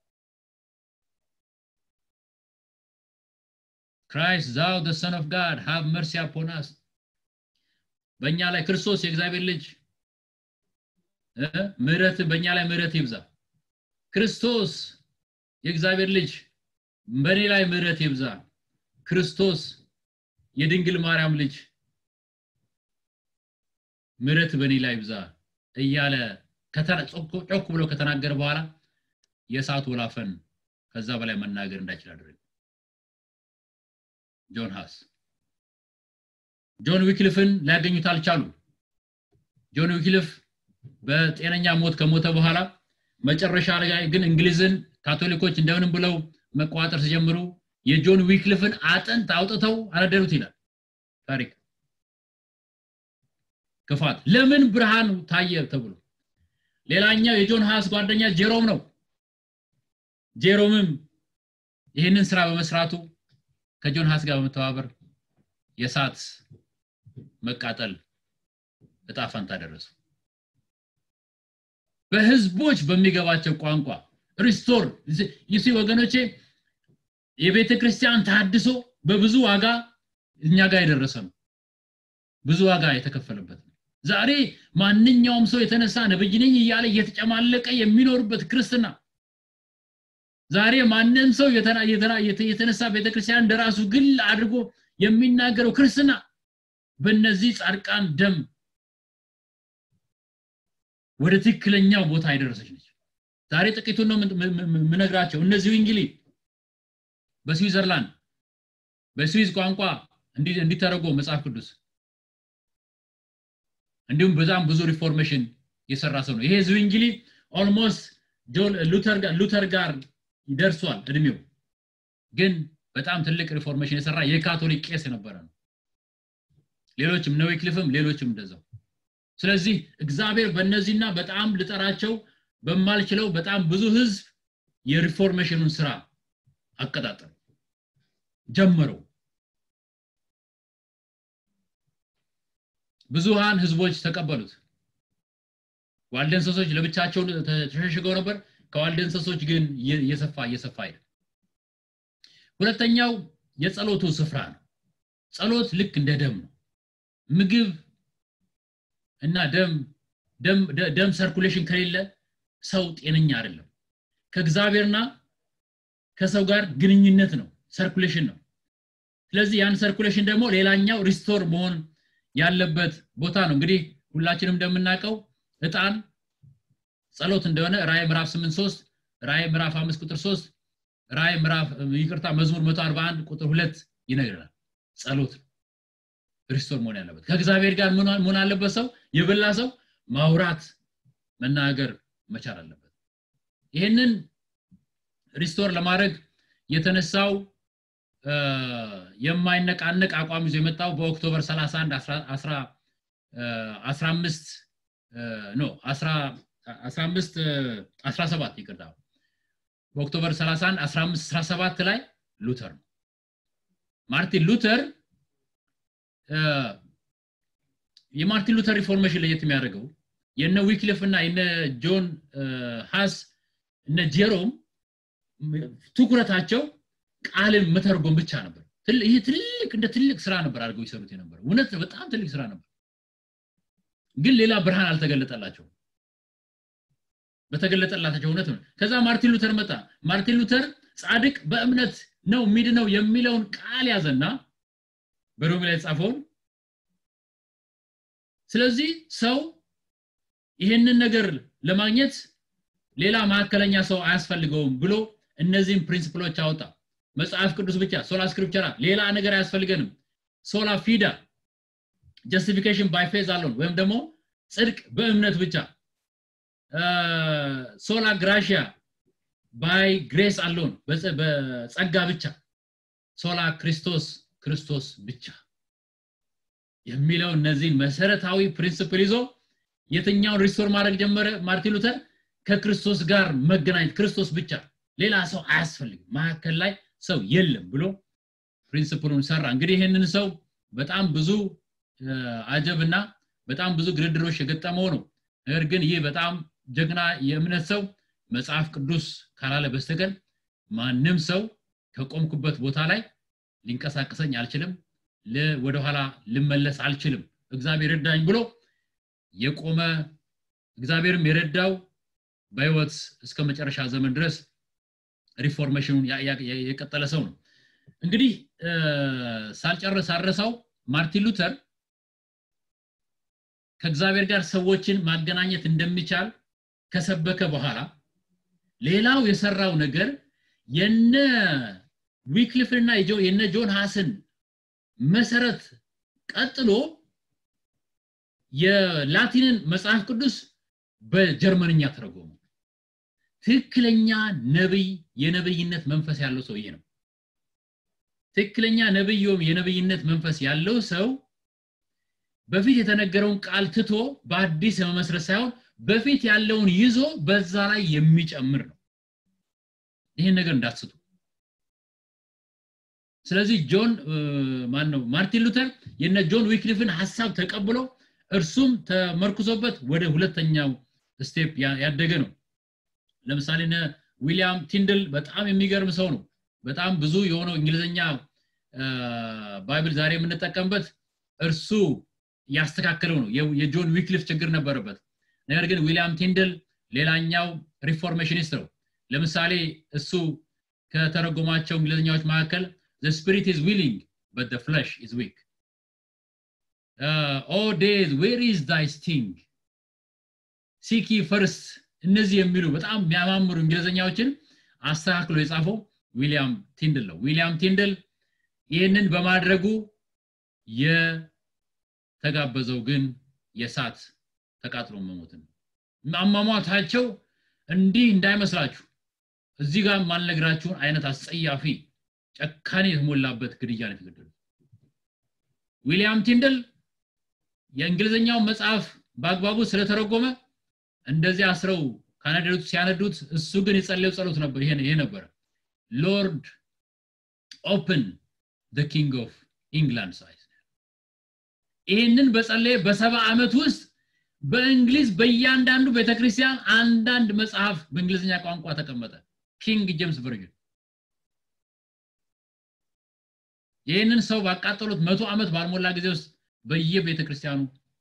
Christ thou the son of God have mercy upon us በእኛ ላይ ክርስቶስ የእግዚአብሔር ልጅ ምህረት በእኛ ላይ ምህረት ይብዛ ክርስቶስ የእግዚአብሔር ልጅ በእኔ ላይ ምህረት ይብዛ ክርስቶስ የድንግል ማርያም ልጅ ምህረት በእኔ ላይ ይብዛ እያለ ጮክ ብሎ ከተናገረ በኋላ የእሳቱ ወላፈን ከዛ በላይ መናገር እንዳይችል አደረገ ጆን ሃስ ጆን ዊክሊፍን ሊያገኙት አልቻሉ ጆን ዊክሊፍ በጤነኛ ሞት ከሞተ በኋላ መጨረሻ ላይ ግን እንግሊዝን ካቶሊኮች እንደምንም ብለው መቋጠር ሲጀምሩ የጆን ዊክሊፍን አጥንት አውጥተው አነደሩት ይላል ታሪክ ክፋት ለምን ብርሃን ታየ ተብሎ ሌላኛው የጆን ሃስ ጓደኛ ጄሮም ነው ጄሮምም ይህንን ስራ በመስራቱ ከጆን ሃስ ጋር በመተባበር የእሳት መቃጠል እጣ ፈንታ ደረሱ በህዝቦች በሚገባቸው ቋንቋ ሪስቶር ይሲ ወገኖቼ የቤተ ክርስቲያን ታድሶ በብዙ ዋጋ እኛ ጋር የደረሰ ነው ብዙ ዋጋ የተከፈለበት ነው ዛሬ ማንኛውም ሰው የተነሳ ነብይ ነኝ እያለ እየተጨማለቀ የሚኖርበት ክርስትና ዛሬ ማንም ሰው የተነሳ ቤተክርስቲያን እንደራሱ ግል አድርጎ የሚናገረው ክርስትና በእነዚህ ጻድቃን ደም ወደ ትክክለኛው ቦታ የደረሰች ነች ዛሬ ጥቂቱን ነው ምነግራቸው እነዚህ እንግሊ በስዊዘርላንድ በስዊዝ ቋንቋ እንዲተረጎ መጽሐፍ ቅዱስ እንዲሁም በጣም ብዙ ሪፎርሜሽን የሰራ ሰው ነው ይሄ ዝዊንግሊ ኦልሞስት ሉተር ጋር ይደርሷል እድሜው ግን በጣም ትልቅ ሪፎርሜሽን የሰራ የካቶሊክ ቄስ የነበረ ነው ሌሎችም ነዊክሊፍም ሌሎችም እንደዛው ስለዚህ እግዚአብሔር በእነዚህና በጣም ልጠራቸው በማልችለው በጣም ብዙ ህዝብ የሪፎርሜሽኑን ስራ አቀጣጠሉ ጀመረው ብዙሃን ህዝቦች ተቀበሉት ዋልደንሰሶች ለብቻቸው ተሸሽገው ነበር ከዋልደንሰሶች ግን እየሰፋ እየሰፋ ሄደ ሁለተኛው የጸሎቱ ስፍራ ነው ጸሎት ልክ እንደ ደም ነው ምግብ እና ደም ደም ሰርኩሌሽን ከሌለ ሰው ጤነኛ አይደለም ከእግዚአብሔርና ከሰው ጋር ግንኙነት ነው ሰርኩሌሽን ነው ስለዚህ ያን ሰርኩሌሽን ደግሞ ሌላኛው ሪስቶር መሆን ያለበት ቦታ ነው እንግዲህ ሁላችንም እንደምናውቀው እጣን ጸሎት እንደሆነ ራይ ምዕራፍ 8 3 ራይ ምዕራፍ 5 ቁጥር 3 ራይ ምዕራፍ ይቅርታ መዝሙር 141 ቁጥር 2 ይነግረናል ጸሎት ሪስቶር መሆን ያለበት ከእግዚአብሔር ጋር ምን አለበት ሰው የበላ ሰው ማውራት መናገር መቻል አለበት ይህንን ሪስቶር ለማድረግ የተነሳው የማይነቃነቅ አቋም ይዞ የመጣው በኦክቶበር 31 15 ኖ 15 17 ይቅርታ በኦክቶበር 31 15 17 ላይ ሉተር ነው ማርቲን ሉተር የማርቲን ሉተር ሪፎርሜሽን ለየት የሚያደርገው የነ ዊክሊፍ እና የነ ጆን ሃስ እነ ጄሮም ትኩረታቸው ቃልን መተርጎም ብቻ ነበር ይህ ትልቅ እንደ ትልቅ ስራ ነበር አድርገው ይሰሩት የነበረ እውነት በጣም ትልቅ ስራ ነበር ግን ሌላ ብርሃን አልተገለጠላቸው በተገለጠላቸው እውነት ነው ከዛ ማርቲን ሉተር መጣ ማርቲን ሉተር ጻድቅ በእምነት ነው ሚድ ነው የሚለውን ቃል ያዘና በሮሜ ላይ ጻፈውን ስለዚህ ሰው ይህንን ነገር ለማግኘት ሌላ ማዕከለኛ ሰው አያስፈልገውም ብሎ እነዚህም ፕሪንሲፕሎች አወጣ መጽሐፍ ቅዱስ ብቻ ሶላ ስክሪፕቸራ ሌላ ነገር አያስፈልገንም ሶላ ፊዳ ጀስቲፊኬሽን ባይ ፌዝ አለውን ወይም ደግሞ ጽድቅ በእምነት ብቻ ሶላ ግራሽያ ባይ ግሬስ አለውን በጸጋ ብቻ ሶላ ክርስቶስ ክርስቶስ ብቻ የሚለው እነዚህን መሰረታዊ ፕሪንስፕል ይዞ የትኛውን ሪስቶር ማድረግ ጀመረ ማርቲን ሉተር ከክርስቶስ ጋር መገናኘት ክርስቶስ ብቻ ሌላ ሰው አያስፈልግም መካከል ላይ ሰው የለም ብሎ ፕሪንስፕሉን ሰራ እንግዲህ ይህንን ሰው በጣም ብዙ አጀብና በጣም ብዙ ግድድሮች የገጠመው ነው ነገር ግን ይህ በጣም ጀግና የእምነት ሰው መጽሐፍ ቅዱስ ካላለ በስተቀር ማንም ሰው ከቆምኩበት ቦታ ላይ ሊንቀሳቀሰኝ አልችልም ወደኋላ ልመለስ አልችልም እግዚአብሔር ረዳኝ ብሎ የቆመ እግዚአብሔርም የረዳው በህይወት እስከ መጨረሻ ዘመን ድረስ ሪፎርሜሽኑን የቀጠለ ሰው ነው እንግዲህ ሳልጨርስ አረሳው ማርቲን ሉተር ከእግዚአብሔር ጋር ሰዎችን ማገናኘት እንደሚቻል ከሰበከ በኋላ ሌላው የሰራው ነገር የነ ዊክሊፍንና የነ ጆን ሃስን መሰረት ቀጥሎ የላቲንን መጽሐፍ ቅዱስ በጀርመንኛ ተረጎሙ ትክክለኛ ነብይ የነብይነት መንፈስ ያለው ሰውዬ ነው ትክክለኛ ነብዮም የነብይነት መንፈስ ያለው ሰው በፊት የተነገረውን ቃል ትቶ በአዲስ የመመስረት ሳይሆን በፊት ያለውን ይዞ በዛ ላይ የሚጨምር ነው ይህን ነገር እንዳትስቱ ስለዚህ ጆን ማን ነው ማርቲን ሉተር የነ ጆን ዊክሊፍን ሀሳብ ተቀብሎ እርሱም ተመርኩዞበት ወደ ሁለተኛው ስቴፕ ያደገ ነው ለምሳሌ ዊሊያም ቲንድል በጣም የሚገርም ሰው ነው በጣም ብዙ የሆነው እንግሊዝኛ ባይብል ዛሬ የምንጠቀምበት እርሱ ያስተካከለው ነው የጆን ዊክሊፍ ችግር ነበረበት ነገር ግን ዊሊያም ቲንድል ሌላኛው ሪፎርሜሽኒስት ነው ለምሳሌ እሱ ከተረጎማቸው እንግሊዝኛዎች መካከል the spirit is willing but the flesh is weak uh, oh days where is thy sting ሲኪ ፈርስት እነዚህ የሚሉ በጣም የሚያማምሩ እንግሊዝኛዎችን አስተካክሎ የጻፈው ዊሊያም ቲንድል ነው ዊሊያም ቲንድል ይህንን በማድረጉ የተጋበዘው ግን የሳት ተቃጥሎ መሞትን አሟሟታቸው እንዲህ እንዳይመስላችሁ እዚህ ጋር ማልነግራችሁን አይነት አስጸያፊ ጨካኔ የተሞላበት ግድያ ነው የተገደሉት ዊሊያም ቲንድል የእንግሊዝኛው መጽሐፍ በአግባቡ ስለተረጎመ እንደዚህ አስረው ካናደዱት ሲያነዱት እሱ ግን የጸለዩ ጸሎት ነበር ይሄ ነበረ ሎርድ ኦፕን ደ ኪንግ ኦፍ ኢንግላንድ ሳይዝ ይህንን በጸለየ በሰባ ዓመት ውስጥ በእንግሊዝ በእያንዳንዱ ቤተክርስቲያን አንዳንድ መጽሐፍ በእንግሊዝኛ ቋንቋ ተቀመጠ ኪንግ ጄምስ ቨርጅን ይህንን ሰው ባቃጠሉት መቶ ዓመት ባልሞላ ጊዜ ውስጥ በየቤተ ክርስቲያኑ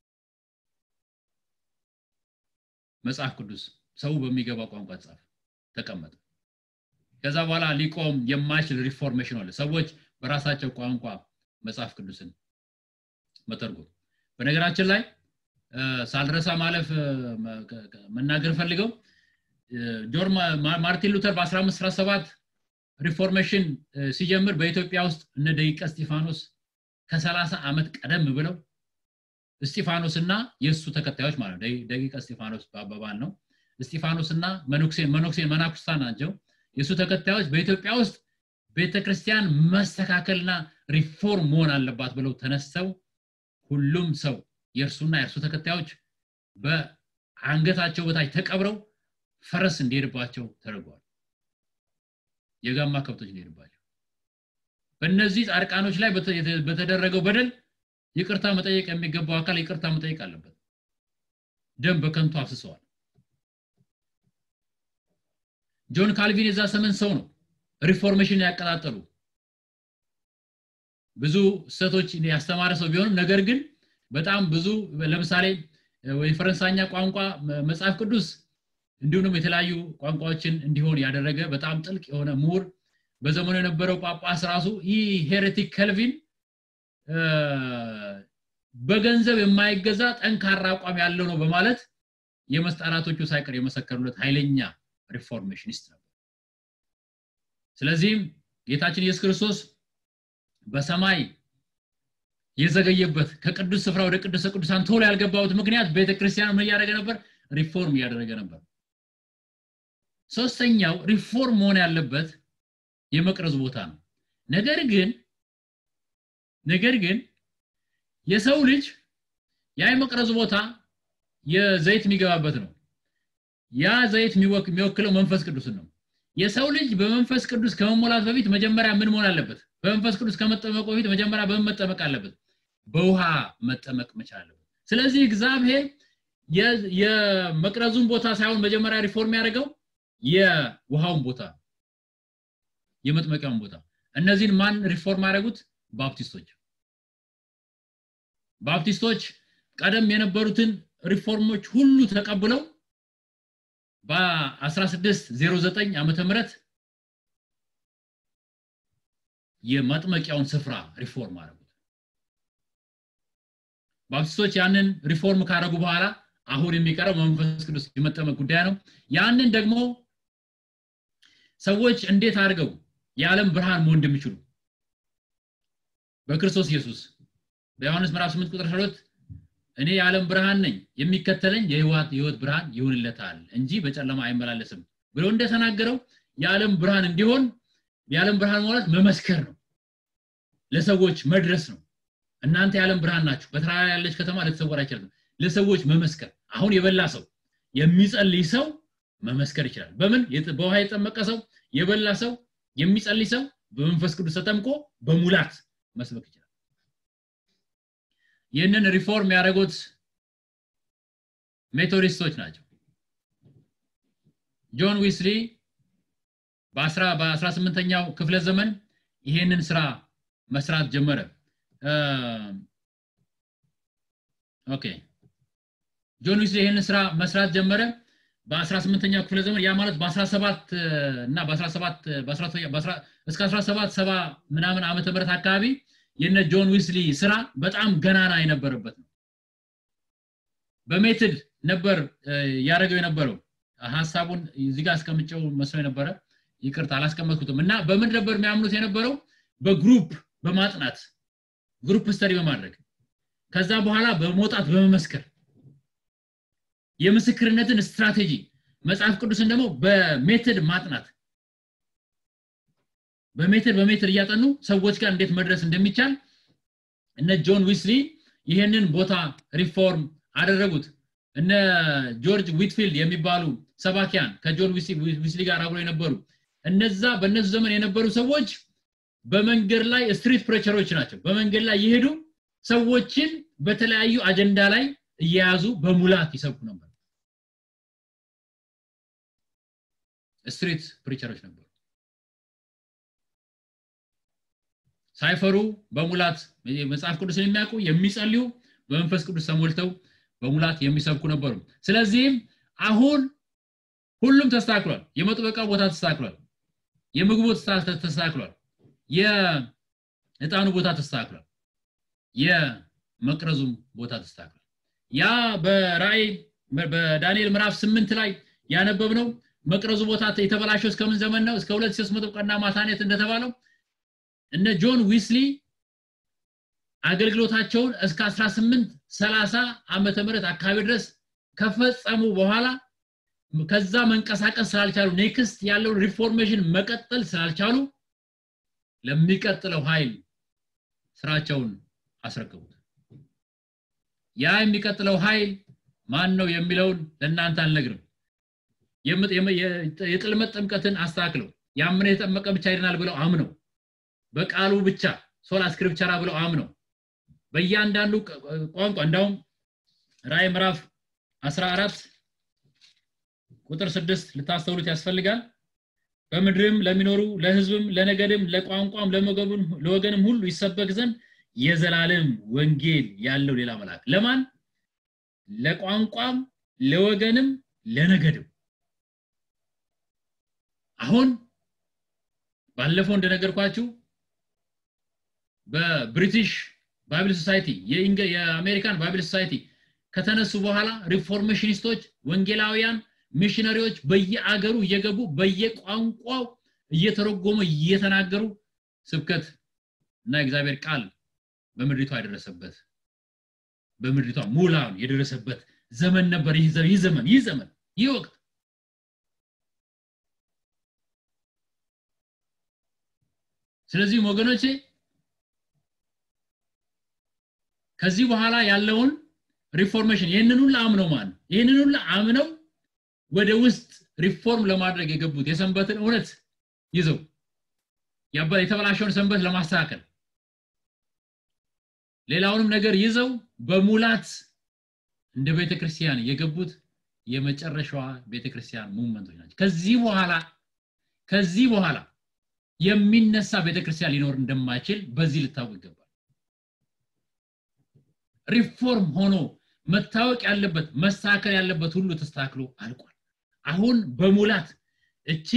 መጽሐፍ ቅዱስ ሰው በሚገባ ቋንቋ ጻፍ ተቀመጠ ከዛ በኋላ ሊቆም የማይችል ሪፎርሜሽን አለ ሰዎች በራሳቸው ቋንቋ መጽሐፍ ቅዱስን መተርጎም በነገራችን ላይ ሳልረሳ ማለፍ መናገር ፈልገው ጆን ማርቲን ሉተር በ1517 ሪፎርሜሽን ሲጀምር በኢትዮጵያ ውስጥ እነ ደቂቀ እስጢፋኖስ ከ30 ዓመት ቀደም ብለው እስጢፋኖስ እና የእሱ ተከታዮች ማለት ደቂቀ እስጢፋኖስ በአባባል ነው እስጢፋኖስ እና መኖክሴን መኖክሴን መናኩስታ ናቸው የእሱ ተከታዮች በኢትዮጵያ ውስጥ ቤተክርስቲያን መስተካከልና ሪፎርም መሆን አለባት ብለው ተነስተው ሁሉም ሰው የእርሱና የእርሱ ተከታዮች በአንገታቸው በታች ተቀብረው ፈረስ እንዲሄድባቸው ተደርጓል የጋማ ከብቶች እንዲሄድባቸው በእነዚህ ጻድቃኖች ላይ በተደረገው በደል ይቅርታ መጠየቅ የሚገባው አካል ይቅርታ መጠየቅ አለበት ደም በከንቱ አፍስሰዋል ጆን ካልቪን የዛ ሰመን ሰው ነው ሪፎርሜሽን ያቀጣጠሉ ብዙ ስህተቶች ያስተማረ ሰው ቢሆንም ነገር ግን በጣም ብዙ ለምሳሌ የፈረንሳይኛ ቋንቋ መጽሐፍ ቅዱስ እንዲሁም የተለያዩ ቋንቋዎችን እንዲሆን ያደረገ በጣም ጥልቅ የሆነ ምሁር በዘመኑ የነበረው ጳጳስ ራሱ ይህ ሄሬቲክ ከልቪን በገንዘብ የማይገዛ ጠንካራ አቋም ያለው ነው በማለት የመስጣራቶቹ ሳይቀር የመሰከሩለት ኃይለኛ ሪፎርሜሽኒስት ነበር ስለዚህም ጌታችን ኢየሱስ ክርስቶስ በሰማይ የዘገየበት ከቅዱስ ስፍራ ወደ ቅዱሰ ቅዱሳን ቶሎ ያልገባበት ምክንያት ቤተክርስቲያን ምን እያደረገ ነበር ሪፎርም እያደረገ ነበር ሶስተኛው ሪፎርም መሆን ያለበት የመቅረዙ ቦታ ነው ነገር ግን ነገር ግን የሰው ልጅ ያ የመቅረዙ ቦታ የዘይት የሚገባበት ነው ያ ዘይት የሚወክለው መንፈስ ቅዱስን ነው የሰው ልጅ በመንፈስ ቅዱስ ከመሞላት በፊት መጀመሪያ ምን መሆን አለበት በመንፈስ ቅዱስ ከመጠመቁ በፊት መጀመሪያ በምን መጠመቅ አለበት በውሃ መጠመቅ መቻል አለበት ስለዚህ እግዚአብሔር የመቅረዙን ቦታ ሳይሆን መጀመሪያ ሪፎርም ያደርገው የውሃውን ቦታ የመጥመቂያውን ቦታ እነዚህን ማን ሪፎርም ያደረጉት ባፕቲስቶች ባፕቲስቶች ቀደም የነበሩትን ሪፎርሞች ሁሉ ተቀብለው በ1609 ዓመተ ምህረት የማጥመቂያውን ስፍራ ሪፎርም አደረጉት ባፕቲስቶች ያንን ሪፎርም ካደረጉ በኋላ አሁን የሚቀረው መንፈስ ቅዱስ የመጠመቅ ጉዳይ ነው ያንን ደግሞ ሰዎች እንዴት አድርገው የዓለም ብርሃን መሆን እንደሚችሉ በክርስቶስ ኢየሱስ በዮሐንስ ምዕራፍ 8 ቁጥር 12 እኔ የዓለም ብርሃን ነኝ የሚከተለኝ የህይወት የህይወት ብርሃን ይሆንለታል እንጂ በጨለማ አይመላለስም ብሎ እንደተናገረው የዓለም ብርሃን እንዲሆን የዓለም ብርሃን ማለት መመስከር ነው ለሰዎች መድረስ ነው እናንተ የዓለም ብርሃን ናችሁ በተራራ ያለች ከተማ ልትሰወር አይችልም ለሰዎች መመስከር አሁን የበላ ሰው የሚጸልይ ሰው መመስከር ይችላል በምን በውሃ የጠመቀ ሰው የበላ ሰው የሚጸልይ ሰው በመንፈስ ቅዱስ ተጠምቆ በሙላት መስበክ ይችላል ይህንን ሪፎርም ያደረጉት ሜቶዲስቶች ናቸው ጆን ዊስሊ በ18ኛው ክፍለ ዘመን ይሄንን ስራ መስራት ጀመረ ኦኬ ጆን ዊስሊ ይህንን ስራ መስራት ጀመረ በ18ኛው ክፍለ ዘመን ያ ማለት በ17 እና በ17 እስከ 17 ሰባ ምናምን ዓመተ ምህረት አካባቢ የነ ጆን ዊስሊ ስራ በጣም ገናና የነበረበት ነው በሜትድ ነበር ያደረገው የነበረው ሀሳቡን እዚህ ጋር አስቀምጨው መስሎ የነበረ ይቅርታ አላስቀመጥኩትም እና በምን ነበር የሚያምኑት የነበረው በግሩፕ በማጥናት ግሩፕ ስተዲ በማድረግ ከዛ በኋላ በመውጣት በመመስከር የምስክርነትን ስትራቴጂ መጽሐፍ ቅዱስን ደግሞ በሜትድ ማጥናት በሜትድ በሜትድ እያጠኑ ሰዎች ጋር እንዴት መድረስ እንደሚቻል እነ ጆን ዊስሊ ይህንን ቦታ ሪፎርም አደረጉት እነ ጆርጅ ዊትፊልድ የሚባሉ ሰባኪያን ከጆን ዊስሊ ጋር አብሮ የነበሩ እነዛ በእነሱ ዘመን የነበሩ ሰዎች በመንገድ ላይ ስትሪት ፕሬቸሮች ናቸው በመንገድ ላይ የሄዱ ሰዎችን በተለያዩ አጀንዳ ላይ እየያዙ በሙላት ይሰብኩ ነበር ስትሪት ፕሪቸሮች ነበሩ ሳይፈሩ በሙላት መጽሐፍ ቅዱስን የሚያውቁ የሚጸልዩ በመንፈስ ቅዱስ ተሞልተው በሙላት የሚሰብኩ ነበሩ ስለዚህም አሁን ሁሉም ተስተካክሏል የመጥበቃ ቦታ ተስተካክሏል የምግቡ ተስተካክሏል የእጣኑ ቦታ ተስተካክሏል የመቅረዙም ቦታ ተስተካክሏል ያ በራእይ በዳንኤል ምዕራፍ ስምንት ላይ ያነበብነው መቅረዙ ቦታ የተበላሸው እስከምን ዘመን ነው እስከ 2300 ቀና ማታኔት እንደተባለው እነ ጆን ዊስሊ አገልግሎታቸውን እስከ 18 30 ዓመተ ምህረት አካባቢ ድረስ ከፈጸሙ በኋላ ከዛ መንቀሳቀስ ስላልቻሉ ኔክስት ያለውን ሪፎርሜሽን መቀጠል ስላልቻሉ ለሚቀጥለው ኃይል ስራቸውን አስረከቡት ያ የሚቀጥለው ኃይል ማን ነው የሚለውን ለእናንተ አልነግርም የጥልመት ጥምቀትን አስተካክለው ያምነ የተጠመቀ ብቻ ይድናል ብለው አምነው በቃሉ ብቻ ሶላ ስክሪፕቸራ ብለው አምነው በእያንዳንዱ ቋንቋ እንዳውም ራይ ምዕራፍ 14 ቁጥር 6 ልታስተውሉት ያስፈልጋል በምድርም ለሚኖሩ ለህዝብም ለነገድም ለቋንቋም ለወገንም ሁሉ ይሰበክ ዘንድ የዘላለም ወንጌል ያለው ሌላ መልአክ ለማን ለቋንቋም ለወገንም ለነገድም አሁን ባለፈው እንደነገርኳችሁ በብሪቲሽ ባይብል ሶሳይቲ የአሜሪካን ባይብል ሶሳይቲ ከተነሱ በኋላ ሪፎርሜሽኒስቶች ወንጌላውያን ሚሽነሪዎች በየአገሩ እየገቡ በየቋንቋው እየተረጎሙ እየተናገሩ ስብከት እና እግዚአብሔር ቃል በምድሪቷ የደረሰበት በምድሪቷ ሙላን የደረሰበት ዘመን ነበር ይህ ዘመን ይህ ዘመን ይህ ወቅት ስለዚህም ወገኖቼ ከዚህ በኋላ ያለውን ሪፎርሜሽን ይህንን ሁሉ አምነው ማን ይህንን ሁሉ አምነው ወደ ውስጥ ሪፎርም ለማድረግ የገቡት የሰንበትን እውነት ይዘው የተበላሸውን ሰንበት ለማስተካከል ሌላውንም ነገር ይዘው በሙላት እንደ ቤተክርስቲያን የገቡት የመጨረሻዋ ቤተክርስቲያን ሙቭመንቶች ናቸው ከዚህ በኋላ ከዚህ በኋላ የሚነሳ ቤተክርስቲያን ሊኖር እንደማይችል በዚህ ልታውቅ ይገባል ሪፎርም ሆኖ መታወቅ ያለበት መስተካከል ያለበት ሁሉ ተስተካክሎ አልቋል አሁን በሙላት እቺ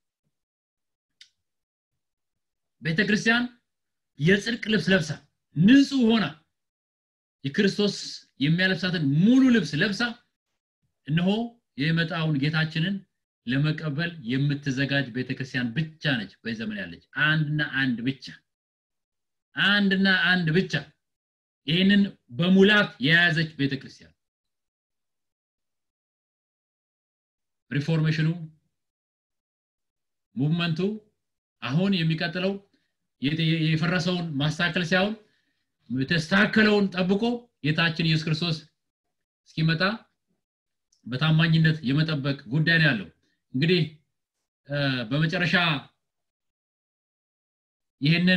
ቤተክርስቲያን የጽድቅ ልብስ ለብሳ ንጹህ ሆና የክርስቶስ የሚያለብሳትን ሙሉ ልብስ ለብሳ እነሆ የመጣውን ጌታችንን ለመቀበል የምትዘጋጅ ቤተክርስቲያን ብቻ ነች በዚህ ዘመን ያለች አንድና አንድ ብቻ አንድና አንድ ብቻ ይህንን በሙላት የያዘች ቤተክርስቲያን ሪፎርሜሽኑ ሙቭመንቱ አሁን የሚቀጥለው የፈረሰውን ማስተካከል ሳይሆን የተስተካከለውን ጠብቆ ጌታችን ኢየሱስ ክርስቶስ እስኪመጣ በታማኝነት የመጠበቅ ጉዳይ ነው ያለው እንግዲህ በመጨረሻ ይህንን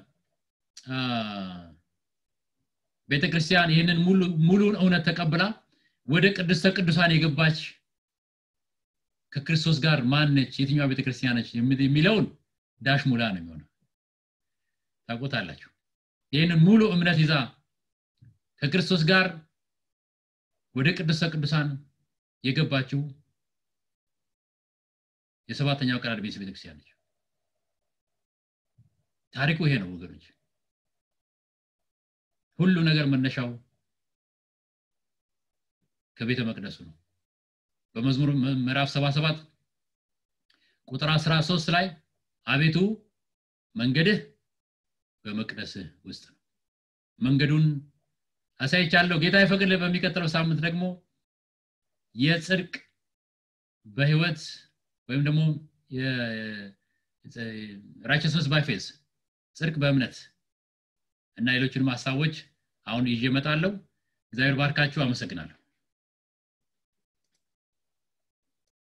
ቤተክርስቲያን ይህንን ሙሉን እውነት ተቀብላ ወደ ቅድስተ ቅዱሳን የገባች ከክርስቶስ ጋር ማነች የትኛዋ ቤተክርስቲያን ነች የሚለውን ዳሽ ሙላ ነው የሚሆነው ታውቁታላችሁ ይህንን ሙሉ እምነት ይዛ ከክርስቶስ ጋር ወደ ቅድስተ ቅዱሳን የገባችው የሰባተኛው ቀን አድቬንስ ቤተክርስቲያን ነች ታሪኩ ይሄ ነው ወገኖች ሁሉ ነገር መነሻው ከቤተ መቅደሱ ነው በመዝሙር ምዕራፍ 77 ቁጥር 13 ላይ አቤቱ መንገድህ በመቅደስህ ውስጥ ነው መንገዱን አሳይቻለሁ ጌታ ይፈቅድ በሚቀጥለው ሳምንት ደግሞ የጽድቅ በህይወት ወይም ደግሞ ራይቸስነስ ባይ ፌዝ ጽድቅ በእምነት እና ሌሎችንም ሀሳቦች አሁን ይዤ እመጣለሁ እግዚአብሔር ባርካችሁ አመሰግናለሁ